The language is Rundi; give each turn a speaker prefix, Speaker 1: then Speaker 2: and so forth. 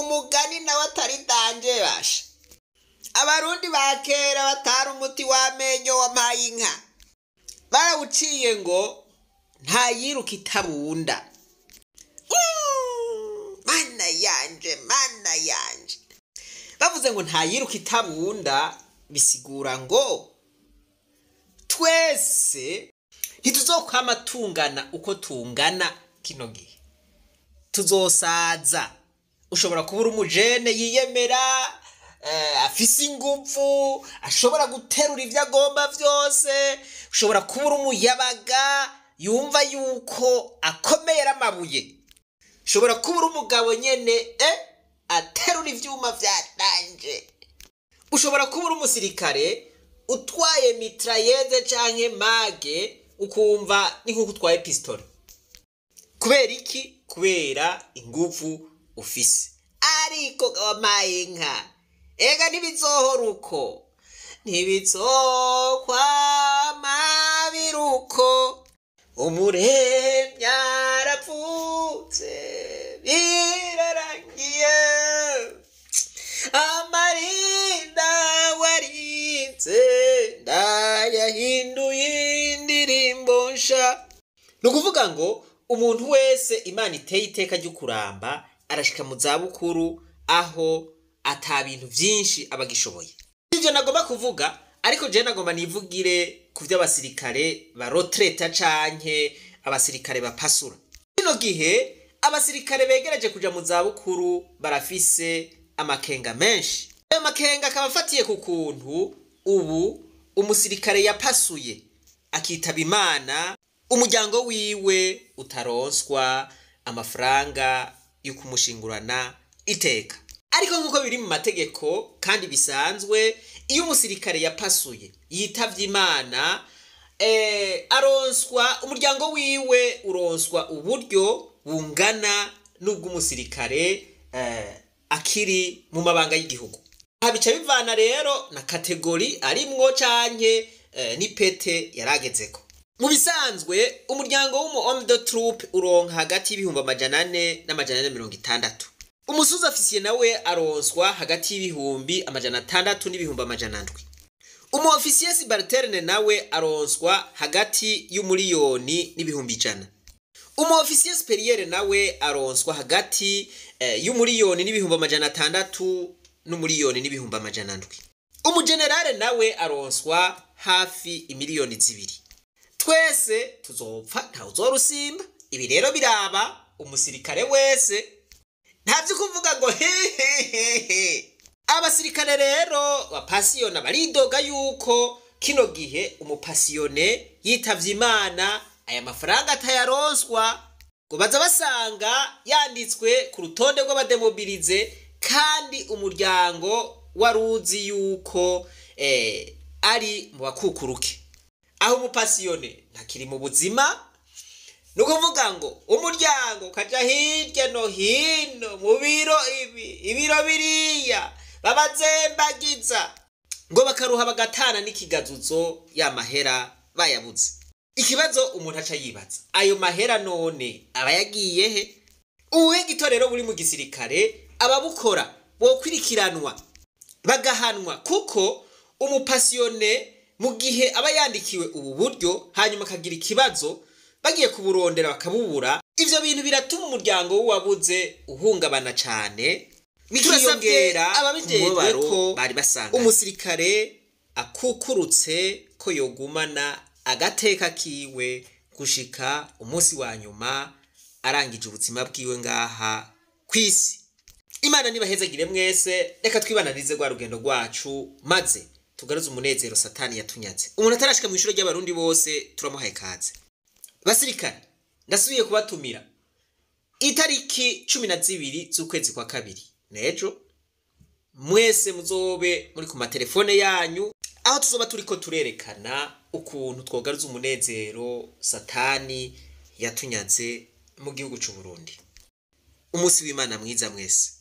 Speaker 1: umugani nawe atari danje basha abarundi ba kera batari umuti w'amenyo wampaye inka barawuciye ngo ntayiruka itabunda Mm, mana yanje mana yanje bavuze ngo ntayiruka itabunda bisigura ngo twese ntituzokwama tungana uko tungana kino gihe tuzosaza ushobora kuba uri umujene yiyemera eh, afise ingufu ashobora guterura ibyo agomba byose ushobora kuba uri umuyabaga yumva yuko akomera amabuye ushobora kuba uri umugabo nyene eh, aterura ivyuma vyatanje ushobora kuba uri umusirikare utwaye mitrayeze canke mage ukumva ni nk'uko utwaye pistole kubera iki kubera inguvu ufise ariko wampaye inka ega ntibizohora uko ntibizokwama biruko umuremyi aravutse birarangiye amarinda warinze ndayahinduye indirimbo nsha ni ukuvuga ngo umuntu wese imana iteye iteka ryo kuramba arashika mu zabukuru aho ata bintu byinshi aba agishoboye ibyo nagomba kuvuga ariko jewe nagomba nivugire ku by'abasirikare barotreta canke abasirikare bapasura kino gihe abasirikare begereje kuja mu zabukuru barafise amakenga menshi ayo makenga akaba afatiye ku kuntu ubu umusirikare yapasuye akitaba imana umuryango wiwe utaronswa amafaranga yo kumushingurana iteka ariko nk'uko biri mu mategeko kandi bisanzwe iyo umusirikare yapasuye yitavye imana eh, aronswa umuryango wiwe uronswa uburyo bungana n'ubw'umusirikare eh, akiri mu mabanga y'igihugu aha bica bivana rero na kategori arimwo canke eh, n'ipete yaragezeko mu bisanzwe umuryango w'umu homme de troupe uronka hagati y'ibihumbi amajana ane n'amajana ane mirongo itandatu umusuzi ofisiye nawe aronswa hagati y'ibihumbi amajana atandatu n'ibihumbi amajana ndwi umu ofisiye sibariterine nawe aronswa hagati y'umuriyoni n'ibihumbi ijana umu ofisiye superiere nawe aronswa hagati eh, y'umuriyoni n'ibihumbi amajana atandatu n'umuriyoni n'ibihumbi amajana ndwi umugenerale nawe aronswa hafi imiliyoni zibiri twese tuzopfa ntawe uzorusimba ibi rero biraba umusirikare wese ntavyo kuvuga ngo hehehehe abasirikare rero bapasiyona baridoga yuko kino gihe umupasiyone yitavye imana aya mafaranga atayaronswa ngo baza basanga yanditswe ku rutonde rw'abademobilize kandi umuryango wari uzi yuko eh, ari mu bakukuruke aho umupasiyone ntakiri mu buzima ni ukuvuga ngo umuryango ukaja hirya no hino mu biro ibi ibiro biriya babazembagiza ngo bakaruha bagatana n'ikigazuzo ya mahera bayabuze ikibazo umuntu aca yibaza ayo mahera none aba yagiye he ubuhe gitorero buri mu gisirikare ababukora bokwirikiranwa bagahanwa kuko umupasiyone mu gihe aba yandikiwe ubu buryo hanyuma akagira ikibazo bagiye kuburondera bakabubura ivyo bintu biratuma umuryango w'uwabuze uhungabana cane bikiyongera
Speaker 2: ababijejwe
Speaker 1: ko bari basanga umusirikare akukurutse ko yogumana agateka kiwe gushika umunsi wa nyuma arangije ubuzima bwiwe ngaha kw'isi imana nibahezagire mwese reka twibananize rwa rugendo rwacu maze tugaruze umunezero satani yatunyaze umuntu atarashika mu ishuri ry'abarundi bose turamuhaye kaze basirikare ndasubiye kubatumira itariki cumi na zibiri z'ukwezi kwa kabiri nejo mwese muzobe muri ku matelefone yanyu aho tuzoba turiko turerekana ukuntu twogaruza umunezero satani yatunyaze mu gihugu c'u Burundi umunsi w'imana mwiza mwese